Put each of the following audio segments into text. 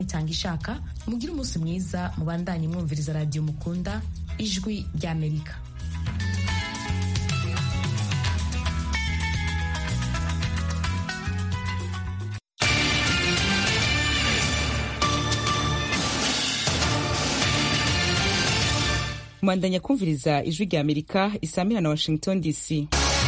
itanga ishaka mugire umunsi mwiza mubandanye mwumviriza radiyo mukunda ijwi ry'amerika mwandanya kumviriza ijwi rya amerika isamira na washington dc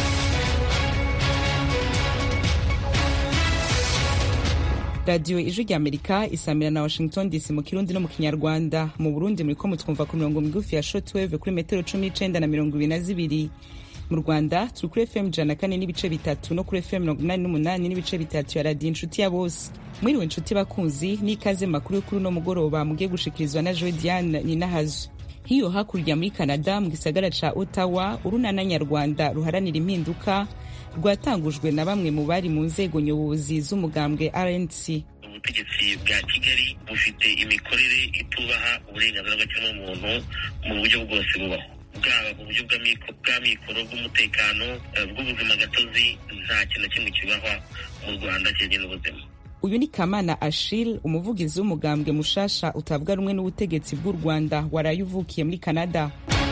radiyo ijwi rya amerika isamira na washington dc mu kirundi no mu kinyarwanda mu burundi muriko mutwumva ku mirongo migufi ya shortwave kuri metero cumi n'icenda na mirongo ibiri na zibiri mu rwanda turi kuri fm ijana na kane n'ibice bitatu no kuri fm mirongo inani n'umunani n'ibice bitatu ya radiyo inshuti ya bose mwiriwe inshuti bakunzi n'ikaze makuru y'ukuri uno mugoroba mugiye gushikirizwa na joe diane ninahazo hiyo hakurya muri canada mu gisagara ca ottawa urunana nyarwanda ruharanira impinduka rwatangujwe na bamwe mu bari mu nzego nyobozi z'umugambwe rnc ubutegetsi bwa kigali bufite imikorere itubaha uburenganzira bw'ikiremwamuntu mu buryo bwose bubaho bwaba mu buryo bw'amikoro bw'umutekano bw'ubuzima gatozi nta kintu na kimwe kibahwa mu rwanda kijyanye n'ubuzima uyu ni kamana ashil umuvugizi w'umugambwe mushasha utavuga rumwe n'ubutegetsi bw'u rwanda waraye uvukiye muri canada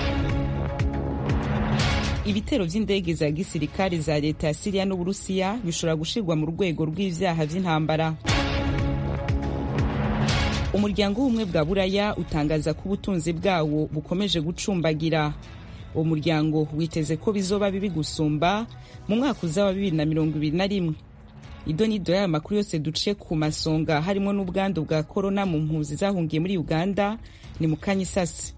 ibitero vy'indege za gisirikare za leta ya siriya n'uburusiya bishobora gushirwa mu rwego rw'ivyaha vy'intambara umuryango w'ubumwe bwa buraya utangaza ko ubutunzi bwawo bukomeje gucumbagira uwo muryango witeze ko bizoba bibi gusumba mu mwaka uza wa bibiri na mirongo ibiri na rimwe ido n'ido y'aya makuru yose duciye ku masonga harimo n'ubwandu bwa korona mu mpunzi zahungiye muri uganda ni mu kanya isasi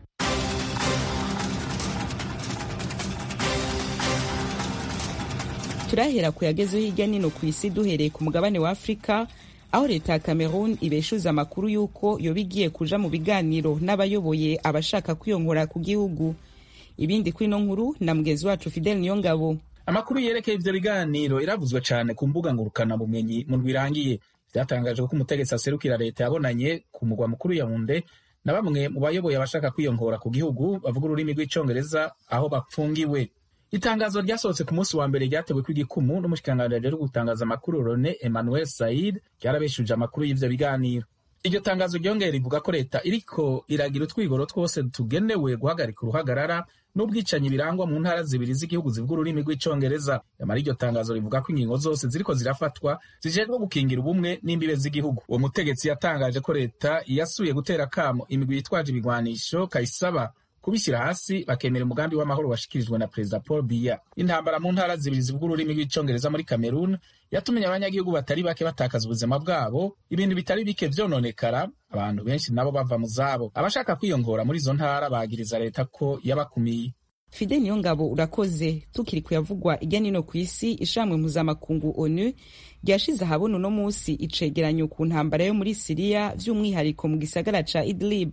turahera ku yagezeho hirya nino ku isi duhereye ku mugabane wa afurika aho leta ya cameroon ibeshuza amakuru y'uko yoba igiye kuja mu biganiro n'abayoboye abashaka kwiyongora ku gihugu ibindi kuri ino nkuru na mugenzi wacu fidel niyongabo amakuru yerekeye ivyo biganiro iravuzwe cane ku mbuga ngurukana bumenyi mu ndwirangiye vyatangajwe ko umutegetsi aserukira leta yabonanye ku mugwa mukuru yaunde na bamwe mu bayoboye abashaka kwiyongora ku gihugu bavuga ururimi rw'icongereza aho bapfungiwe itangazo ryasohotse ku munsi wa mbere ryatewe kw'igikumu n'umushikiranganji ajejwe gutangaza amakuru Rone Emmanuel Said ryarabeshuje amakuru y'ivyo biganiro iryo tangazo ryongeye rivuga ko leta iriko iragira utwigoro twose tugenewe guhagarika uruhagarara n'ubwicanyi birangwa mu ntara zibiri z'igihugu zivuga ururimi rw'icongereza yamara iryo tangazo rivuga ko ingingo zose ziriko zirafatwa zijejwe gukingira ubumwe n'imbibe z'igihugu uwo mutegetsi yatangaje ko leta yasuye gutera kamo imigwi yitwaje ibigwanisho kayisaba kubishyira hasi bakemera umugambi w'amahoro washikirijwe na perezida paul biya intambara mu ntara zibiri zivuga ururimi rw'icongereza muri cameroon yatumye abanyagihugu batari bake batakaza ubuzima bwabo ibintu bitari bike vyononekara abantu benshi nabo bava mu zabo abashaka kwiyongora muri izo ntara bagiriza leta ko yabakumiye fide niyo ngabo urakoze tukiri kuyavugwa irya nino ku isi ishamwe mpuzamakungu onu ryashize ahabona uno munsi icegeranyo ku ntambara yo muri siriya vy'umwihariko mu gisagara ca idlib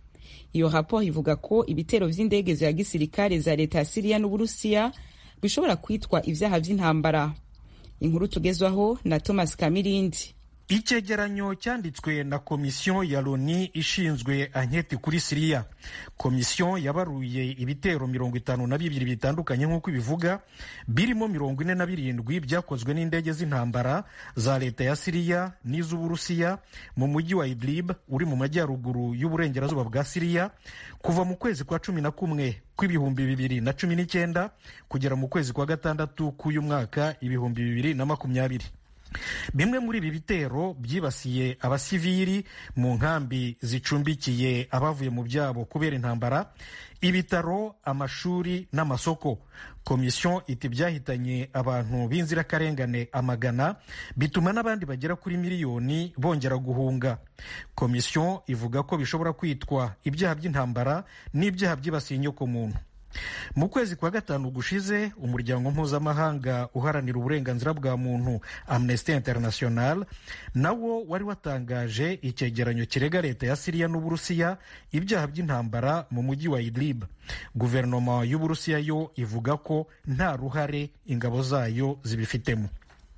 iyo raporo ivuga ko ibitero vy'indege za gisirikare za leta ya siriya n'uburusiya bishobora kwitwa ivyaha vy'intambara inkuru tugezwaho na thomas kamirindi icyegeranyo cyanditswe na komisiyo ya loni ishinzwe anketi kuri siriya komisiyo yabaruye ibitero mirongo itanu na bibiri bitandukanye nk'uko ibivuga birimo mirongo ine na birindwi byakozwe n'indege z'intambara za leta ya siriya n'iz'uburusiya mu mujyi wa idlib uri mu majyaruguru y'uburengerazuba bwa siriya kuva mu kwezi kwa cumi na kumwe kw'ibihumbi bibiri na cumi n'icyenda kugera mu kwezi kwa gatandatu k'uyu mwaka ibihumbi bibiri na makumyabiri bimwe muri ibi bitero byibasiye abasivili mu nkambi zicumbikiye abavuye mu byabo kubera intambara ibitaro amashuri n'amasoko komisiyo iti byahitanye abantu b'inzirakarengane amagana bituma n'abandi bagera kuri miliyoni bongera guhunga komisiyo ivuga ko bishobora kwitwa ibyaha by'intambara n'ibyaha byibasiye inyokomuntu mu kwezi kwa gatanu gushize umuryango mpuzamahanga uharanira uburenganzira bwa muntu amnesty international nawo wari watangaje icyegeranyo kirega leta ya siriya n'uburusiya ibyaha by'intambara mu mujyi wa idlib guverinoma y'uburusiya yo ivuga ko nta ruhare ingabo zayo zibifitemo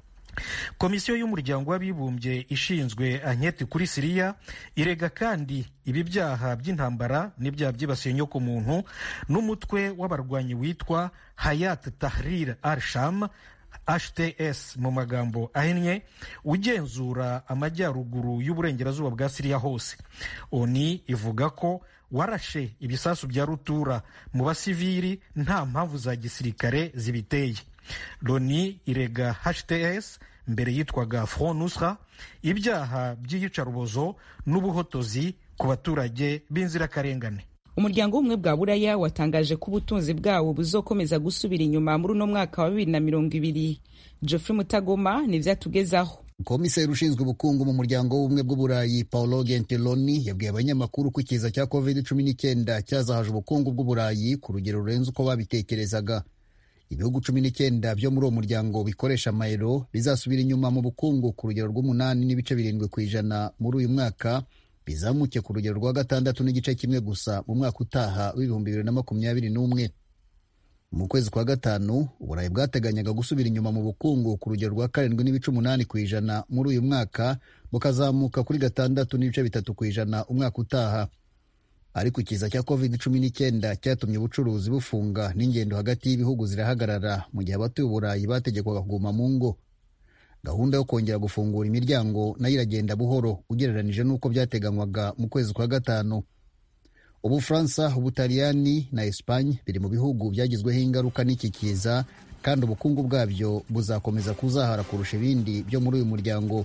komisiyo y'umuryango w'abibumbye ishinzwe anketi kuri siriya irega kandi ibi byaha by'intambara n'ibyaha byibasiye inyokomuntu n'umutwe w'abarwanyi witwa hayat tahrir al sham hts mu magambo ahinnye ugenzura amajyaruguru y'uburengerazuba bwa siriya hose oni ivuga ko warashe ibisasu bya rutura mu basivili nta mpamvu za gisirikare zibiteye loni irega hts mbere yitwaga front nusra ibyaha by'iyicarubozo n'ubuhotozi ku baturage b'inzirakarengane umuryango w'ubumwe bwa buraya watangaje ko ubutunzi bwawo buzokomeza gusubira inyuma muri uno mwaka wa bibiri na mirongo ibiri geoffrey mutagoma nivyo atugezaho komiseri ushinzwe ubukungu mu muryango w'ubumwe bw'uburayi paolo gentiloni yabwiye abanyamakuru ko ikiza cya covid cumi n'icyenda cyazahaje ubukungu bw'uburayi ku rugero rurenze uko babitekerezaga ibihugu cumi n'icyenda byo muri uwo muryango bikoresha amayero bizasubira inyuma mu bukungu ku rugero rw'umunani n'ibice birindwi ku ijana muri uyu mwaka bizamuke ku rugero rwa gatandatu n'igice kimwe gusa mu mwaka utaha w'ibihumbi bibiri na makumyabiri n'umwe mu kwezi kwa gatanu uburayi bwateganyaga gusubira inyuma mu bukungu ku rugero rwa karindwi n'ibice umunani ku ijana muri uyu mwaka bukazamuka kuri gatandatu n'ibice bitatu ku ijana umwaka utaha ariko ikiza cya covid cumi n'icyenda cyatumye ubucuruzi bufunga n'ingendo hagati y'ibihugu zirahagarara mu gihe abatuye uburayi bategekwaga kuguma mu ngo gahunda yo kongera gufungura imiryango nayo iragenda buhoro ugereranije n'uko byateganywaga mu kwezi kwa gatanu ubufaransa ubutaliyani na esipanye biri mu bihugu byagizweho ingaruka n'iki kiza kandi ubukungu bwabyo buzakomeza kuzahara kurusha ibindi byo muri uyu muryango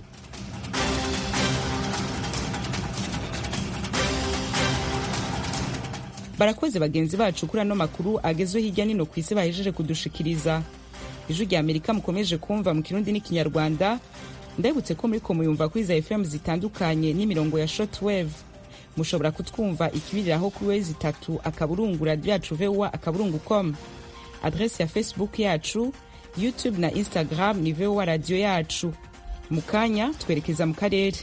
barakoze bagenzi bacu kuri ano makuru agezweho hirya nino ku isi bahejeje kudushikiriza ijwi rya amerika mukomeje kumva mu kirundi n'ikinyarwanda ndabibutse ko muri ko muyumva kuri za fm zitandukanye n'imirongo ya shortwave mushobora kutwumva ikibiriraho kuri wezi itatu akaburungu radiyo yacu voa akaburungu com adresi ya facebook yacu youtube na instagram ni voa radiyo yacu mu kanya twerekeza mu karere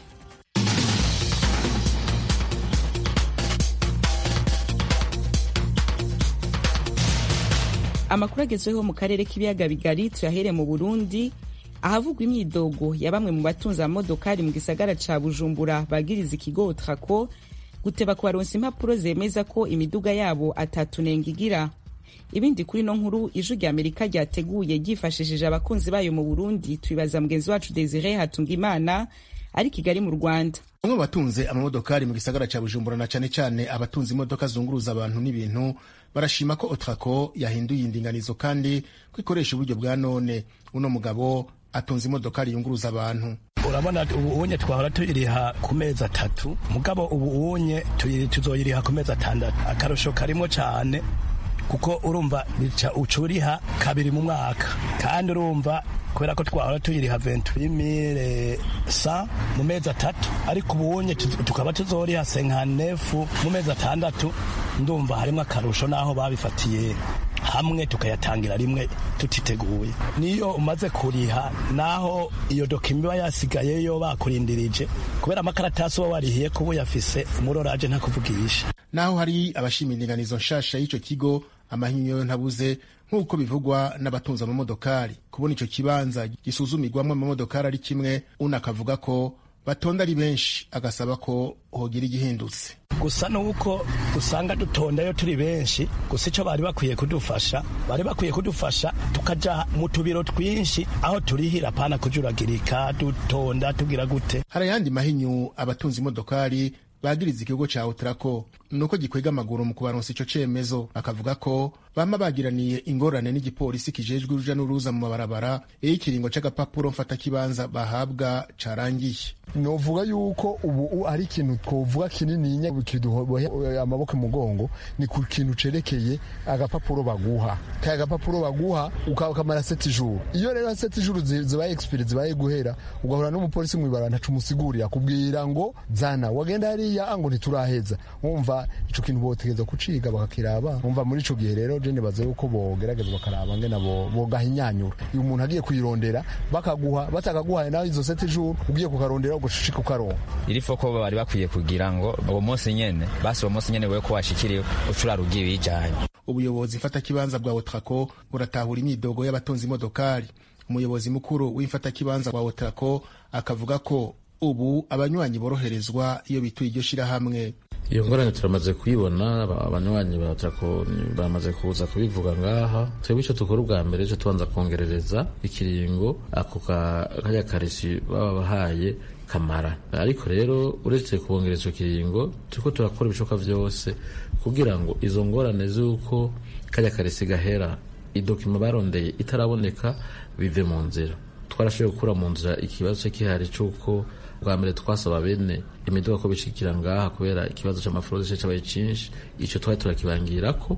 amakuru agezweho mu karere k'ibiyaga bigari tuyahere mu burundi ahavugwa imyidogo ya bamwe mu batunze amamodokari mu gisagara ca bujumbura bagiriza ikigo trako guteba kubaronsa impapuro zemeza ko imiduga yabo atatunenga igira ibindi kuri no nkuru ijwi rya amerika ryateguye ryifashishije abakunzi bayo mu burundi tubibaza mugenzi wacu desire hatungimana ari kigali mu rwanda bamwe mu batunze amamodokari mu gisagara cya bujumbura na cyane cyane abatunze imodoka zunguruza abantu n'ibintu barashima ko otrako yahinduye indinganizo kandi ko ikoresha uburyo bwa none uno mugabo atunze imodokari yunguruza abantu urabona ubu unye twahora tuyiriha ku mezi atatu mugabo ubu unye tuzoyiriha ku mezi atandatu akarusho karimo cyane kuko urumva bica ucuriha kabiri mu mwaka kandi urumva kubera ko twahora tuyiriha venturimire sa mu mezi atatu ariko ubunye tukaba tuzoriha senkanefu mu mezi atandatu ndumva harimo akarusho n'aho babifatiye hamwe tukayatangira rimwe tutiteguye niyo umaze kuriha naho iyo dokima iba yasigayeyo bakurindirije kubera amakaratasi uba warihiye kuba uyafise umuroraje ntakuvugisha naho hari abashima indinganizo nshasha y'icyo kigo amahinyo ntabuze nk'uko bivugwa n'abatunze amamodokari kubona icyo kibanza gisuzumirwamo amamodokari ari kimwe unakavuga ko batonda ari benshi agasaba ko hogira igihindutse gusa nuko usanga dutondayo turi benshi gusa icyo bari bakwiye kudufasha bari bakwiye kudufasha tukaja mu tubiro twinshi aho turihira pana kujuragirika dutonda tugira gute hari ayandi mahinyu abatunze imodokari bagiriza ikigo ca otrako nuko gikwega amaguru mu kubaronsa ico cemezo bakavuga ko bama bagiraniye ingorane n'igipolisi kijejwe uruja n'uruza mu mabarabara iyo ikiringo c'agapapuro mfatakibanza bahabwa carangiye novuga yuko ubu ari ikintu twovuga kinininya kiduhobohe amaboko mugongo ni ku kintu cerekeye agapapuro baguha kaya agapapuro baguha ukamara seti juru iyo rero seti juru zibaye expire zibaye guhera ugahura n'umupolisi mwibara ntacu umusigurira kubwira ngo zana wagenda hariya ngo ntituraheza wumva ico kintu botegeza kuciga bakakiraba wumva muri ico gihe rero je nibaza yuko bogerageza bakaraba ngena bogahinyanyura iyo umuntu agiye kuyirondera bakaguha batakaguhaye nawe izo seti juru ugiye kukarondera ugushika ukaronka iri foko bari bakwiye kugira ngo uwo munsi nyene basi uwo munsi nyene wewe ko washikiriwe ucurara ugiye bijanye ubuyobozi mfatakibanza bwa otrako buratahura imyidogo y'abatunze imodokari umuyobozi mukuru w'imfatakibanza wa otrako akavuga ko ubu abanywanyi boroherezwa iyo bituye iryo shirahamwe iyo ngorane turamaze kuyibona abanywanyi bamaze kuza kubivuga ngaha twebwe icyo dukora ubwa mbere cyo tubanza kongerereza ikiringo ako kajya karisi baba bahaye kamara ariko rero uretse kubongereza icyo kiringo turiko turakora ibishoboka byose kugira ngo izo ngorane z'uko kajya karisi gahera idokima barondeye itaraboneka bive mu nzira twarashoboye gukura mu nzira ikibazo cyo kihari cy'uko bwa mbere twasaba bene imiduga ko bishikira ngaha kubera ikibazo cy'amafurode cyabaye cyinshi icyo twari turakibangira ko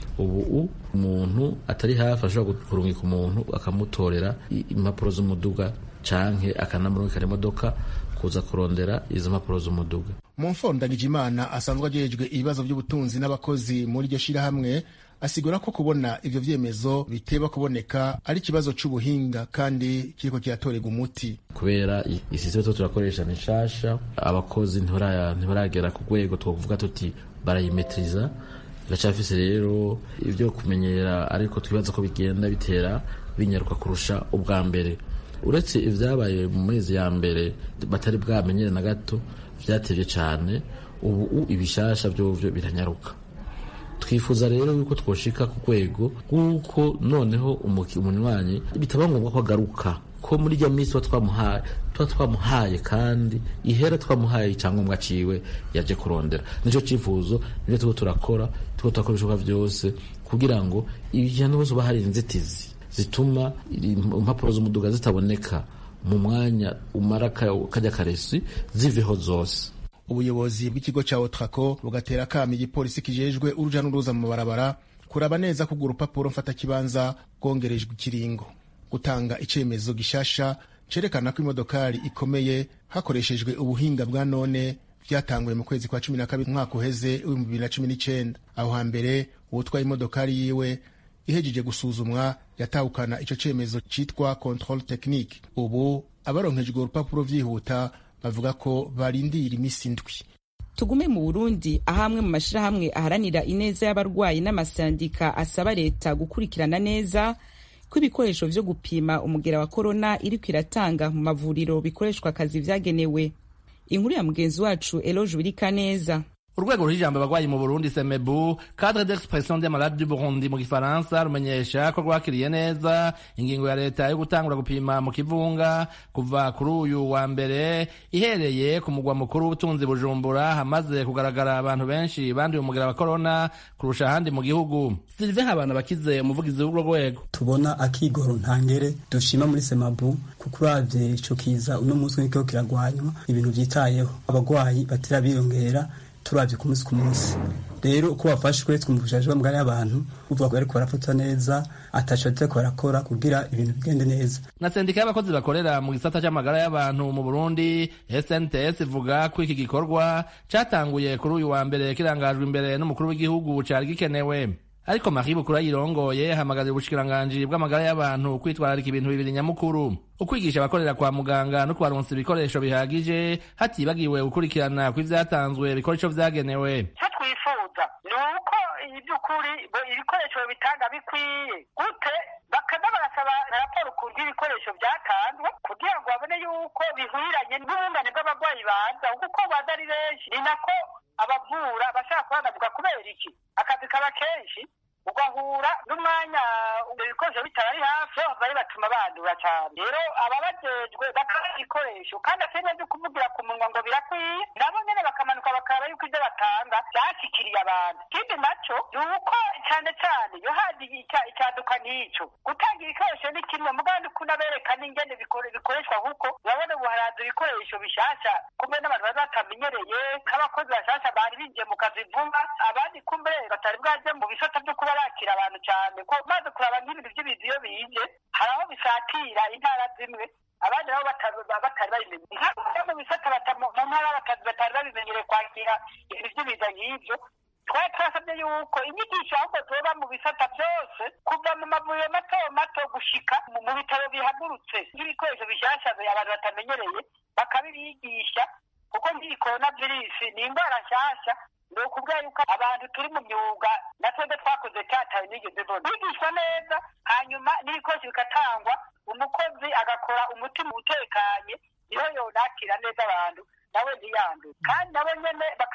ubu umuntu atari hafi ashobora kurungika umuntu akamutorera impapuro z'umuduga canke akanamurungikana imodoka kuza kurondera izo mpapuro z'umuduga mu mfondagije imana asanzwe ajejwe ibibazo by'ubutunzi n'abakozi muri iryo shirahamwe asigura ko kubona ivyo vyemezo biteba kuboneka ari ikibazo c'ubuhinga kandi kiriko kiratorerwa umuti kubera isisiteme tuba turakoresha ni nshasha abakozi ntibaragera ku rwego twokuvuga tuti barayimetiriza biracafise rero ivyo kumenyera ariko twibaza ko bigenda bitera binyaruka kurusha ubwa mbere uretse ivyabaye mu mezi ya mbere batari bwamenyere na gato vyatevye cane ubu ibishasha vyovyo biranyaruka twifuza rero yuko twoshika ku rwego rw'uko noneho umunywanyi bitaba ngombwa ko agaruka ko muri rya minsi tuba twamuhaye tuba twamuhaye kandi ihera twamuhaye icyangombwa ciwe yaje kurondera nicyo cyifuzo nibyo turiko turakora turiko turakora ibishoboka byose kugira ngo ibijyano hose uba hari inzitizi zituma impapuro z'umuduga zitaboneka mu mwanya umara kajya karesi ziveho zose ubuyobozi bw'ikigo cya otrako bugatera akamo igipolisi kijejwe uruja n'uruza mu mabarabara kuraba neza ko urwo rupapuro mfatakibanza rwongerejwe ikiringo gutanga icyemezo gishasha cerekana ko imodokari ikomeye hakoreshejwe ubuhinga bwa none byatanguye mu kwezi kwa cumi na kabiri umwaka uheze w'ibihumbi bibiri na cumi n'icyenda aho hambere uwutwaye imodokari yiwe ihejeje gusuzumwa yatahukana icyo cyemezo cyitwa control technique ubu abaronkejwe urupapuro byihuta bavuga ko barindira iminsi indwi tugume mu burundi aho amwe mu mashyirahamwe aharanira ineza y'abarwayi n'amasandika asaba leta gukurikirana neza ko ibikoresho vyo gupima umugera wa korona iriko iratanga mu mavuriro bikoreshwa akazi vyagenewe inkuru ya mugenzi wacu eloge wirika neza urwego rw'ijambo abarwayi mu burundi semebu cadre d'expression des malades du burundi mu gifaransa rumenyesha ko rwakiriye neza ingingo ya leta yo gutangura gupima mu kivunga kuva kuri uyu wa mbere ihereye ku mugwa mukuru w'ubutunzi bujumbura hamaze kugaragara abantu benshi banduye umugera wa korona kurusha ahandi mu gihugu sylvain habana bakize umuvugizi w'urwo rwego tubona akigoro ntangere dushima muri semabu kuko uravye ico kiza uno munsi nikiko kiragwanywa ibintu vyitayeho abarwayi batera biyongera turavye ku munsi ku munsi rero uko bafashwe twumvishije bamugari y'abantu uvuga ko bariko barafatwa neza ataco bariko barakora kugira ibintu bigende neza na sendika y'abakozi bakorera mu gisata c'amagara y'abantu mu burundi snts ivuga ko iki gikorwa catanguye kuri uyu wa mbere kirangajwe imbere n'umukuru w'igihugu cari gikenewe ariko Marie Bukuru yirongoye hamagaza ubushikiranganji bw'amagara y'abantu kwitwararika ibintu bibiri nyamukuru ukwigisha abakorera kwa muganga no kubaronsa ibikoresho bihagije hatibagiwe gukurikirana kw'ivyatanzwe bikora ico vyagenewe icyo twifuza ni uko iby'ukuri ibikoresho bitanga bikwiye gute bakaza barasaba raporo ukuntu ibikoresho byatanzwe kugira ngo babone yuko bihwiranye n'ubungane bw'abarwayi baza kuko baza ari benshi ni nako abavura bashaka kubanavuga kubera iki akazi kaba kenshi ugahura n'umwanya ibikoresho bitari hafi bari batuma bandura cyane rero ababajejwe bakaba ibikoresho kandi atari byo kuvugira ku munwa ngo birakwiye nabo nyene bakamanuka bakaraba yuko ibyo batanga byashikiriye abantu ikindi naco ni uko cyane cyane iyo haje icyaduka nk'ico gutanga ibikoresho ni kimwe mugandi kunabereka n'ingene bikoreshwa kuko urabona ubu haraza ibikoresho bishasha kumbe n'abantu bari batamenyereye nk'abakozi bashasha bari binjiye mu kazi vuba abandi kumbe batari bwaje mu bisata byo kuba bakira abantu cyane ko maze kuraba nk'ibintu by'ibintu iyo bije hari aho bisatira intara zimwe abandi nabo batari babimenye nka mu bisata mu ntara batari babimenyereye kwakira ibintu by'ibiza nk'ibyo twari twasabye yuko inyigisho ahubwo zoba mu bisata byose kuva mu mavuriro mato mato gushika mu bitaro bihagurutse nk'ibikoresho bishyashya abantu batamenyereye bakabibigisha kuko nk'iyi korona virusi ni indwara nshyashya ni ukubwira yuko abantu turi mu myuga na twebwe twakoze cyataye nigeze mbona bigishwa neza hanyuma n'ibikoresho bigatangwa umukozi agakora umutima utekanye niho yonakira neza abantu nawe ntiyandure kandi nabo nyene bakanabura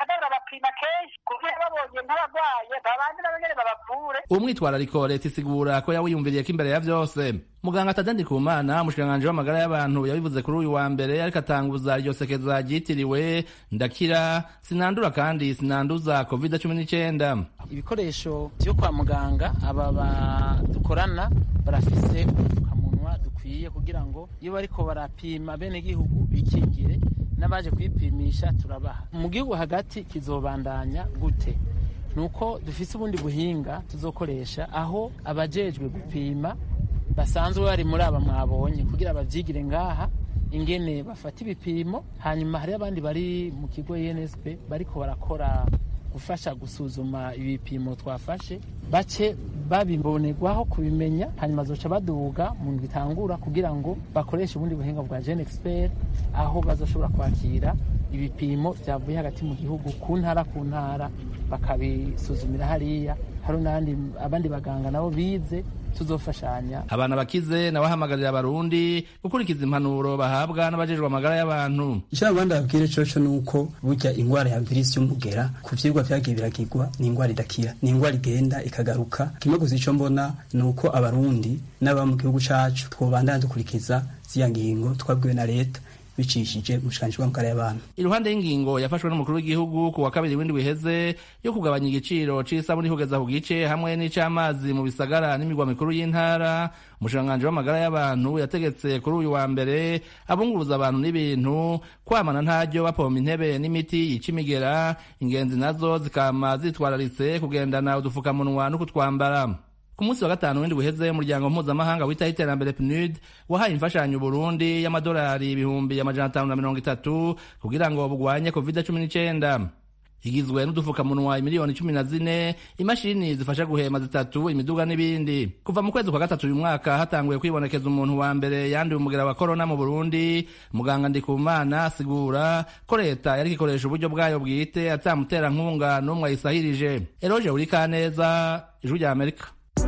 bakabapima kenshi kugira babonye nk'abarwaye babanze nabo nyene babavure uwo mwitwarariko leta isigura ko yawiyumviriye ko imbere ya vyose muganga tadandi kumana umushikiranganji w'amagara y'abantu yabivuze kuri uyu wa mbere ariko atanguza iryo sekeza ryitiriwe ndakira sinandura kandi sinanduza covid cumi n'icyenda ibikoresho vyo kwa muganga aba badukorana barafise udupfukamunwa dukwiye kugira ngo iyo bariko barapima bene gihugu bikingire n'abaje kwipimisha turabaha mu gihugu hagati kizobandanya gute nuko dufise ubundi buhinga tuzokoresha aho abajejwe gupima basanzwe bari muri aba mwabonye kugira bavyigire ngaha ingene bafata ibipimo hanyuma hari abandi bari mu kigo ENSP bariko barakora gufasha gusuzuma ibipimo twafashe bace babibonerwaho kubimenya hanyuma zoca baduga mu bitangura kugira ngo bakoreshe ubundi buhinga bwa Gen Expert aho bazoshobora kwakira ibipimo byavuye hagati mu gihugu ku ntara ku ntara bakabisuzumira hariya hari n'abandi abandi baganga nabo bize tuzofashanya abana bakize nawe ahamagarira abarundi gukurikiza impanuro bahabwa n'abajejwe amagara y'abantu icyo abandi babwire coco ni uko burya ingwara ya virusi y'umugera ku vyigwa vyagiye biragirwa ni ingwara idakira ni ingwara igenda ikagaruka kimwe gusa ico mbona ni uko abarundi n'aba mu gihugu cacu twobandana dukurikiza ziya ngingo twabwiwe na leta bicishije umushikiranganji w'amagara y'abantu iruhande y'ingingo yafashwe n'umukuru w'igihugu ku wa kabiri w'indwi wiheze yo kugabanya igiciro c'isabuni kugeza ku gice hamwe n'ic'amazi mu bisagara n'imigwa mikuru y'intara umushikiranganji w'amagara y'abantu yategetse kuri uyu wa mbere abunguruza abantu n'ibintu kwamana ntaryo bapompa intebe n'imiti yica imigera ingenzi nazo zikama zitwararitse kugendana udufukamunwa no kutwambara ku munsi wa gatanu w'indwi uheze umuryango mpuzamahanga witaho iterambere pnud wahaye imfashanyo burundi y'amadolari ibihumbi amajana atanu na mirongo itatu kugira ngo bugwanye covid cumi n'icyenda igizwe n'udufukamunwa miliyoni cumi na zine imashini zifasha guhema zitatu imiduga n'ibindi kuva mu kwezi kwa gatatu uyu mwaka hatanguye kwibonekeza umuntu wa mbere yanduye umugera wa korona mu burundi muganga ndikumana asigura ko leta yari ikoresha uburyo bwayo bwite atamuterankunga n'umwe ayisahirije eroje urikaneza ijwi rya amerika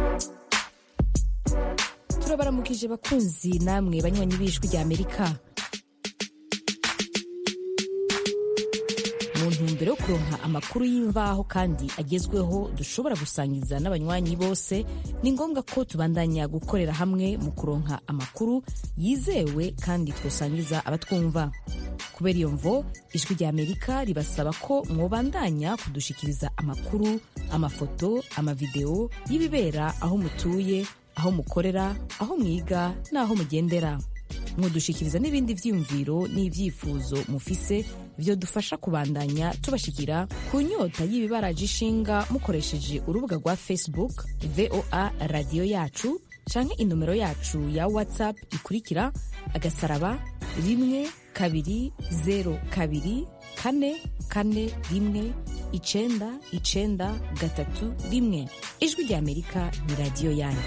turabaramukije bakunzi namwe banywanyi b'ijwi rya amerika mu ntumbero yo kuronka amakuru y'imvaho kandi agezweho dushobora gusangiza n'abanywanyi bose ni ngombwa ko tubandanya gukorera hamwe mu kuronka amakuru yizewe kandi twosangiza abatwumva kubera iyo mvo ijwi rya amerika ribasaba ko mwobandanya kudushikiriza amakuru amafoto amavideo y'ibibera aho mutuye aho mukorera aho mwiga n'aho mugendera mudushikiriza n'ibindi vyiyumviro n'ivyifuzo mufise vyo dufasha kubandanya tubashikira ku nyota y'ibibaraje ishinga mukoresheje urubuga rwa facebook voa radiyo yacu canke inomero yacu ya whatsapp ikurikira agasaraba rimwe kabiri zero kabiri kane kane rimwe icenda icenda gatatu rimwe ijwi rya amerika ni radiyo yanyu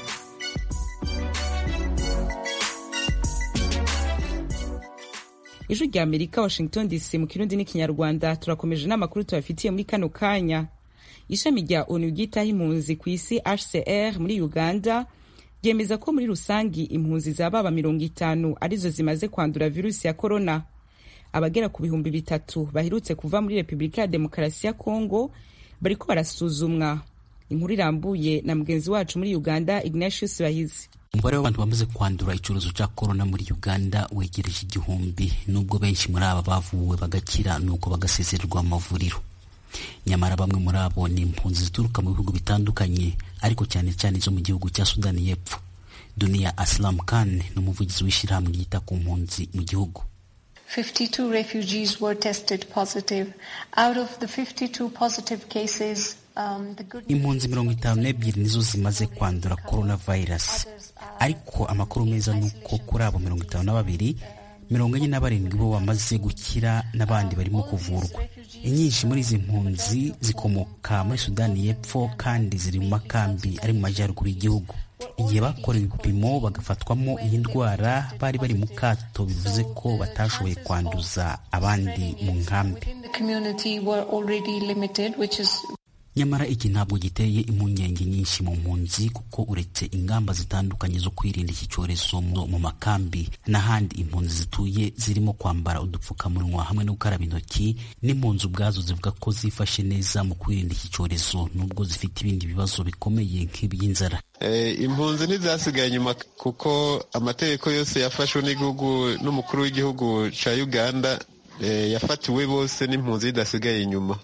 ijwi rya amerika washington dc mu kirundi n'ikinyarwanda turakomeje n'amakuru tubafitiye muri kano kanya ishami rya onu ryitaho impunzi ku isi hcr muri uganda ryemeza ko muri rusangi impunzi zababa mirongo itanu arizo zimaze kwandura virusi ya korona abagera ku bihumbi bitatu baherutse kuva muri repubulika ya demokarasi ya kongo bariko barasuzumwa inkuru irambuye na mugenzi wacu muri uganda ignatius bahizi umubare w'abantu bamaze kwandura icyorezo cya korona muri uganda wegereje igihumbi nubwo benshi muri aba bavuwe bagakira nuko bagasezererwa mu mavuriro nyamara bamwe muri abo ni impunzi zituruka mu bihugu bitandukanye ariko cyane cyane zo mu gihugu cya sudani y'epfo duniya aslam khan ni umuvugizi w'ishyirahamwe ryita ku mpunzi mu gihugu 52 refugees were tested positive. Out of the 52 positive cases, um, the good impunzi mirongo itanu n'ebyiri nizo zimaze kwandura coronavirus ariko amakuru meza ni uko kuri abo mirongo itanu na babiri mirongo enye na barindwi bo bamaze gukira n'abandi barimo kuvurwa inyinshi muri izi mpunzi zikomoka muri sudani y'epfo kandi ziri mu makambi ari mu majyaruguru y'igihugu igihe bakorewe ibipimo bagafatwamo iyi ndwara bari bari mu kato bivuze ko batashoboye kwanduza abandi mu nkambi nyamara iki ntabwo giteye impungenge nyinshi mu mpunzi kuko uretse ingamba zitandukanye zo kwirinda iki cyorezo mu makambi n'ahandi impunzi zituye zirimo kwambara udupfukamunwa hamwe no gukaraba intoki n'impunzi ubwazo zivuga ko zifashe neza mu kwirinda iki cyorezo nubwo zifite ibindi bibazo bikomeye nk'iby'inzara impunzi ntizasigaye inyuma kuko amategeko yose yafashwe n'igihugu n'umukuru w'igihugu cya uganda yafatiwe bose n'impunzi zidasigaye inyuma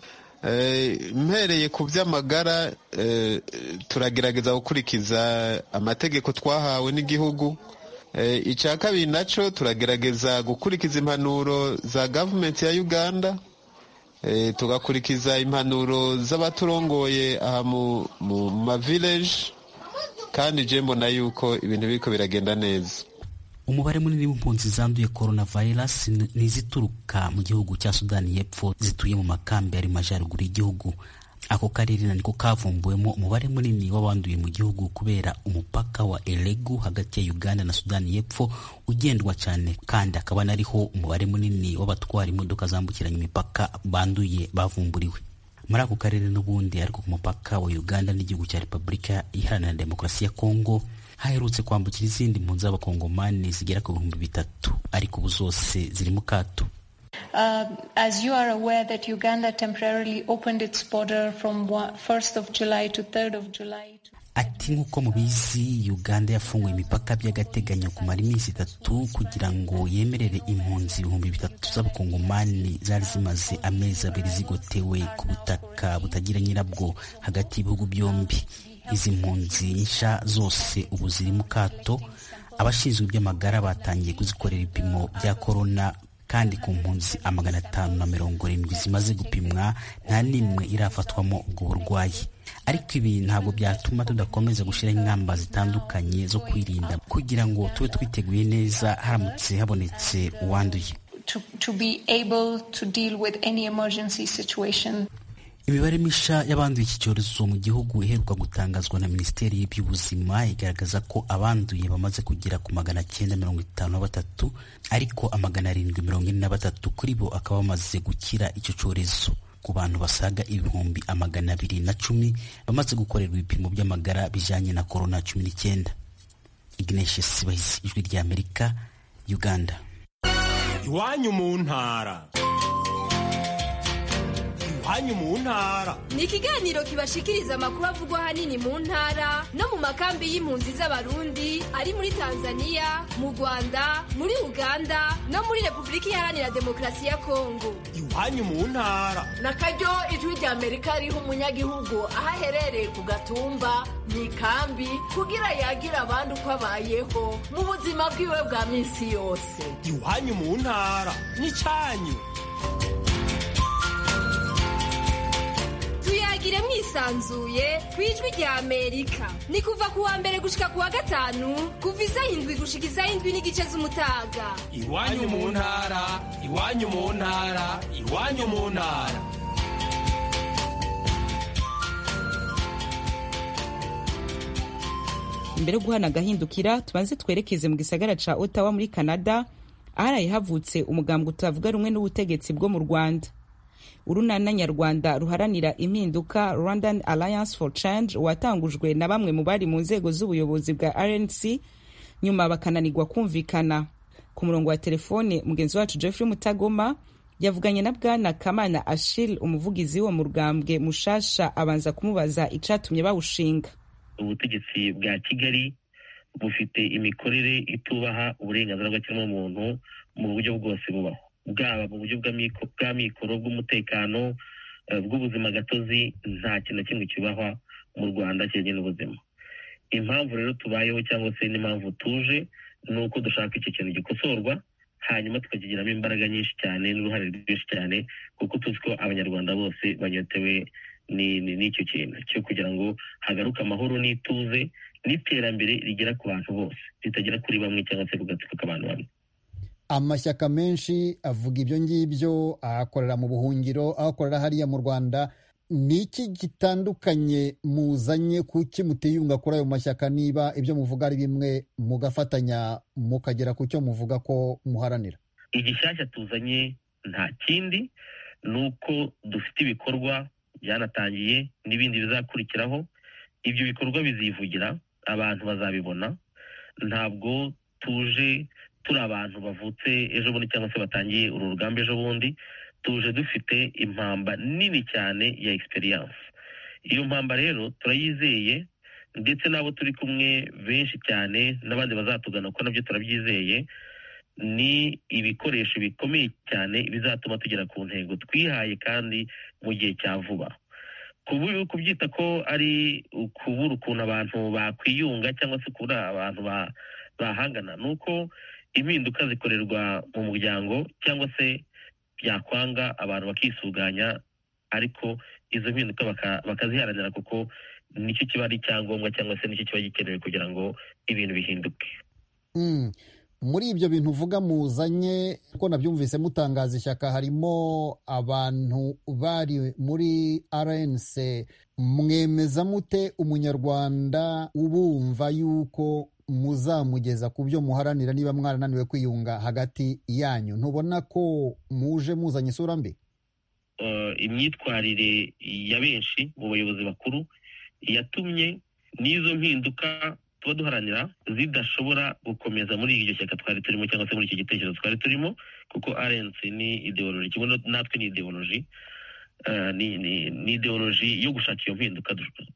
mpereye ku by'amagara turagerageza gukurikiza amategeko twahawe n'igihugu icya kabiri nacyo turagerageza gukurikiza impanuro za gavumenti ya uganda tugakurikiza impanuro z'abaturongoye aha mu mavileji kandi je mbona yuko ibintu biriko biragenda neza umubare munini w'impunzi zanduye coronavirus ni izituruka mu gihugu cya sudani y'epfo zituye mu makambi ari majyaruguru y'igihugu ako karere niko kavumbuwemo umubare munini w'abanduye mu gihugu kubera umupaka wa elegu hagati ya uganda na sudani y'epfo ugendwa cyane kandi akaba nariho umubare munini w'abatwara imodoka zambukiranya imipaka banduye bavumburiwe muri ako karere n'ubundi ariko ku mupaka wa uganda n'igihugu cya repubulika iharanira demokarasi ya kongo haherutse kwambukira izindi mpunzi z'abakongomani zigera ku bihumbi bitatu ariko ubu zose ziri mu kato Uh, as you are aware that Uganda temporarily opened its border from 1st of July to 3rd of July. ati nk'uko mubizi uganda yafunguye imipaka by'agateganyo kumara iminsi itatu kugira ngo yemerere impunzi ibihumbi bitatu z'abakongomani zari zimaze amezi abiri zigotewe ku butaka butagira nyirabwo hagati y'ibihugu byombi izi mpunzi nshya zose ubu ziri mu kato abashinzwe iby'amagara batangiye kuzikorera ibipimo bya korona kandi ku mpunzi amagana atanu na mirongo irindwi zimaze gupimwa nta n'imwe irafatwamo ubwo burwayi ariko ibi ntabwo byatuma tudakomeza gushyiraho ingamba zitandukanye zo kwirinda kugira ngo tube twiteguye neza haramutse habonetse uwanduye To, to be able to deal with any emergency situation. imibare misha y'abanduye iki cyorezo mu gihugu iheruka gutangazwa na minisiteri y'iby'ubuzima igaragaza ko abanduye bamaze kugera ku magana cyenda mirongo itanu na batatu ariko amagana arindwi mirongo ine na batatu kuri bo akaba bamaze gukira icyo cyorezo ku bantu basaga ibihumbi amagana abiri na cumi bamaze gukorerwa ibipimo by'amagara bijyanye na korona cumi n'icyenda ignatius bahizi ijwi ry'amerika uganda iwanyu mu ntara iwanyu mu ntara ni ikiganiro kibashikiriza amakuru avugwa ahanini mu ntara no mu makambi y'impunzi z'abarundi ari muri tanzania mu rwanda muri uganda no muri repubulika iharanira demokarasi ya kongo iwanyu mu ntara na karyo ijwi rya amerika riha umunyagihugu aho aherereye ku gatumba mu ikambi kugira yagira abandi uko abayeho mu buzima bwiwe bwa minsi yose iwanyu mu ntara n'icyanyu tuyagire mwisanzuye ku ijwi rya amerika ni kuva ku wa mbere gushika ku wa gatanu kuva isaha indwi gushika isaha indwi n'igice z'umutaga iwanyu mu ntara iwanyu mu ntara iwanyu mu ntara imbere yo guhana agahindukira tubanze twerekeze mu gisagara ca ottawa muri canada aharaye havutse umugambwe utavuga rumwe n'ubutegetsi bwo mu rwanda urunana nyarwanda ruharanira impinduka rwandan alliance for change watangujwe na bamwe mu bari mu nzego z'ubuyobozi bwa rnc nyuma bakananirwa kumvikana ku murongo wa telefone mugenzi wacu jeffrey mutagoma yavuganye na bwana kamana ashil umuvugizi wo mu rugambwe mushasha abanza kumubaza icatumye bawushinga ubutegetsi bwa kigali bufite imikorere itubaha uburenganzira bw'ikiremwamuntu mu buryo bwose bubaho bwaba mu buryo bwa mikoro bw'umutekano bw'ubuzima gatozi nta kintu na kimwe kibahwa mu rwanda kijyanye n'ubuzima impamvu rero tubayeho cyangwa se n'impamvu tuje ni uko dushaka iki kintu gikosorwa hanyuma tukakigiramo imbaraga nyinshi cyane n'uruhare rwinshi cyane kuko tuzi ko abanyarwanda bose banyotewe n'icyo kintu cyo kugira ngo hagaruke amahoro n'ituze n'iterambere rigera ku bantu bose ritagera kuri bamwe cyangwa se kugatsiko k'abantu bamwe amashyaka menshi avuga ibyo ngibyo ahakorera mu buhungiro ahakorera hariya mu rwanda ni iki gitandukanye muzanye kuki mutiyunga kuri ayo mashyaka niba ibyo muvuga ari bimwe mugafatanya mukagera ku cyo muvuga ko muharanira igishyashya tuzanye nta kindi ni uko dufite ibikorwa byanatangiye n'ibindi bizakurikiraho ibyo bikorwa bizivugira abantu bazabibona ntabwo tuje turi abantu bavutse ejo bundi cyangwa se batangiye uru rugamba ejo bundi tuje dufite impamba nini cyane ya egisperiyanse iyo mpamba rero turayizeye ndetse n'abo turi kumwe benshi cyane n'abandi bazatugana kuko nabyo turabyizeye ni ibikoresho bikomeye cyane bizatuma tugera ku ntego twihaye kandi mu gihe cya vuba kubyita ko ari ukubura ukuntu abantu bakwiyunga cyangwa se kubura abantu bahangana ni uko impinduka zikorerwa mu muryango cyangwa se byakwanga abantu bakisuganya ariko izo mpinduka bakaziharanira kuko nicyo kiba ari icyangombwa cyangwa se nicyo kiba gikenewe kugira ngo ibintu bihinduke muri ibyo bintu uvuga muzanye ko nabyumvise mutangaza ishyaka harimo abantu bari muri rnc mwemeza mute umunyarwanda ubumva yuko muzamugeza ku byo muharanira niba mwarananiwe kwiyunga hagati yanyu ntubona ko muje muzanye isura mbi imyitwarire ya benshi mu bayobozi bakuru yatumye n'izo mpinduka tuba duharanira zidashobora gukomeza muri iryo shyaka twari turimo cyangwa se muri icyo gitekerezo twari turimo kuko rnc ni ideoloji kimwe natwe ni ideoloji ni ideoloji yo gushaka iyo mpinduka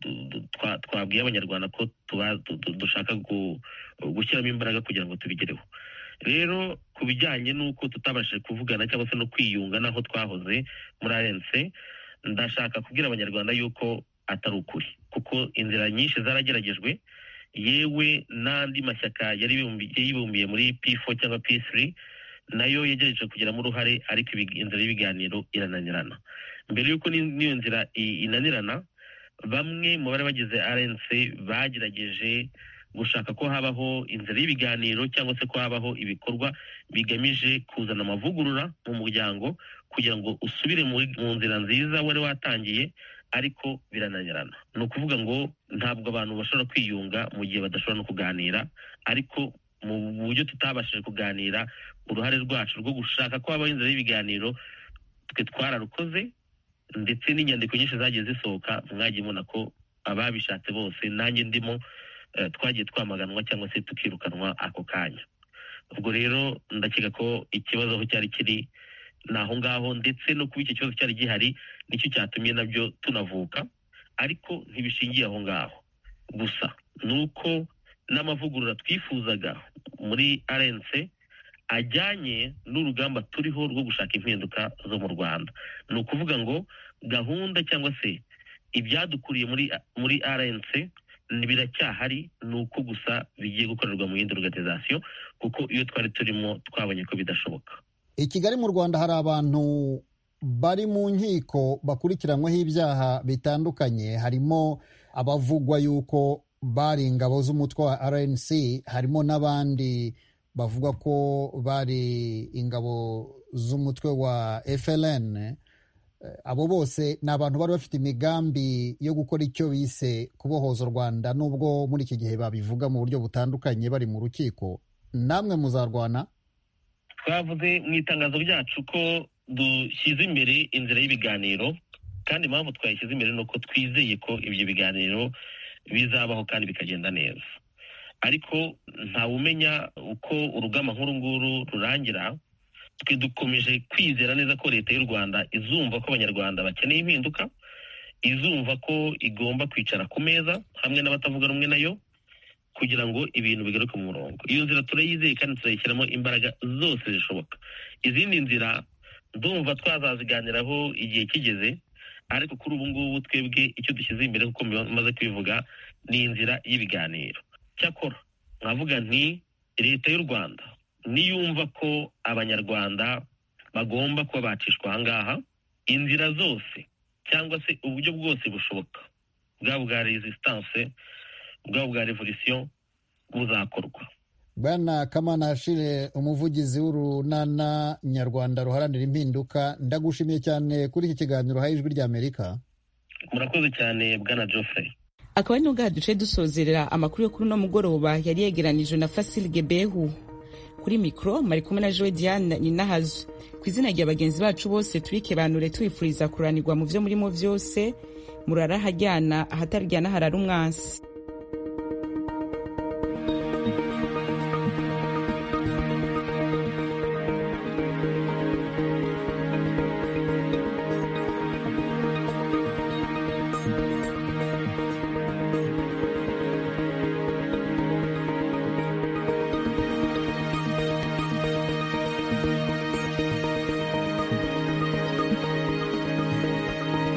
twabwiye abanyarwanda ko dushaka gushyiramo imbaraga kugira ngo tubigereho rero ku bijyanye n'uko tutabashije kuvugana cyangwa se no kwiyunga n'aho twahoze muri rnc ndashaka kubwira abanyarwanda yuko atari ukuri kuko inzira nyinshi zarageragejwe yewe n'andi mashyaka yari yibumbiye muri p4 cyangwa p3 nayo yagerageje kugiramo uruhare ariko inzira y'ibiganiro irananirana mbere y'uko n'iyo nzira inanirana bamwe mu bari bagize rnc bagerageje gushaka ko habaho inzira y'ibiganiro cyangwa se ko habaho ibikorwa bigamije kuzana amavugurura mu muryango kugira ngo usubire mu nzira nziza wari watangiye ariko birananirana ni ukuvuga ngo ntabwo abantu bashobora kwiyunga mu gihe badashobora no kuganira ariko mu buryo tutabashije kuganira uruhare rwacu rwo gushaka ko habaho inzira y'ibiganiro twe twararukoze ndetse n'inyandiko nyinshi zagiye zisohoka mwagiye mubona ko ababishatse bose nanjye ndimo twagiye twamaganwa cyangwa se tukirukanwa ako kanya ubwo rero ndakeka ko ikibazo aho cyari kiri ni aho ngaho ndetse no kuba icyo kibazo cyari gihari nicyo cyatumye nabyo tunavuka ariko ntibishingiye aho ngaho gusa ni uko n'amavugurura twifuzaga muri rnc ajyanye n'urugamba turiho rwo gushaka impinduka zo mu rwanda ni ukuvuga ngo gahunda cyangwa se ibyadukuriye muri muri rnc biracyahari ni uko gusa bigiye gukorerwa mu yindi organization kuko iyo twari turimo twabonye ko bidashoboka i kigali mu rwanda hari abantu bari mu nkiko bakurikiranyweho ibyaha bitandukanye harimo abavugwa yuko bari ingabo z'umutwe wa rnc harimo n'abandi bavuga ko bari ingabo z'umutwe wa fln abo bose ni abantu bari bafite imigambi yo gukora icyo bise kubohoza u rwanda nubwo muri iki gihe babivuga mu buryo butandukanye bari mu rukiko namwe muzarwana twavuze mu itangazo ryacu ko dushyize imbere inzira y'ibiganiro kandi impamvu twayishyize imbere ni uko twizeye ko ibyo biganiro bizabaho kandi bikagenda neza ariko ntawumenya uko urugamba nk'uru nguru rurangira twe dukomeje kwizera neza ko leta y'u rwanda izumva ko abanyarwanda bakeneye impinduka izumva ko igomba kwicara ku meza hamwe n'abatavuga rumwe nayo kugira ngo ibintu bigaruke mu murongo iyo nzira turayizeye kandi turayishyiramo imbaraga zose zishoboka izindi nzira ndumva twazaziganiraho igihe kigeze ariko kuri ubu ngubu twebwe icyo dushyize imbere kuko maze kubivuga ni inzira y'ibiganiro cyakora nkavuga nti leta y'u rwanda niyumva ko abanyarwanda bagomba kuba bacishwa ahangaha inzira zose cyangwa se uburyo bwose bushoboka bwaba bwa resistance bwaba bwa revolisiyo buzakorwa bwana kamana hashire umuvugizi w'urunana nyarwanda ruharanira impinduka ndagushimiye cyane kuri iki kiganiro uhaye ijwi ry'amerika murakoze cyane bwana geoffrey akaba ari n'ubwaha duce dusozerera amakuru yo kuri uno mugoroba yari yegeranijwe na fasile gebehu kuri mikoro mari kumwe na joe diane ninahazo ku izina rya bagenzi bacu bose turikebanure tubifuriza kuranirwa mu vyo murimo vyose murara hajyana ahataryana harara umwansi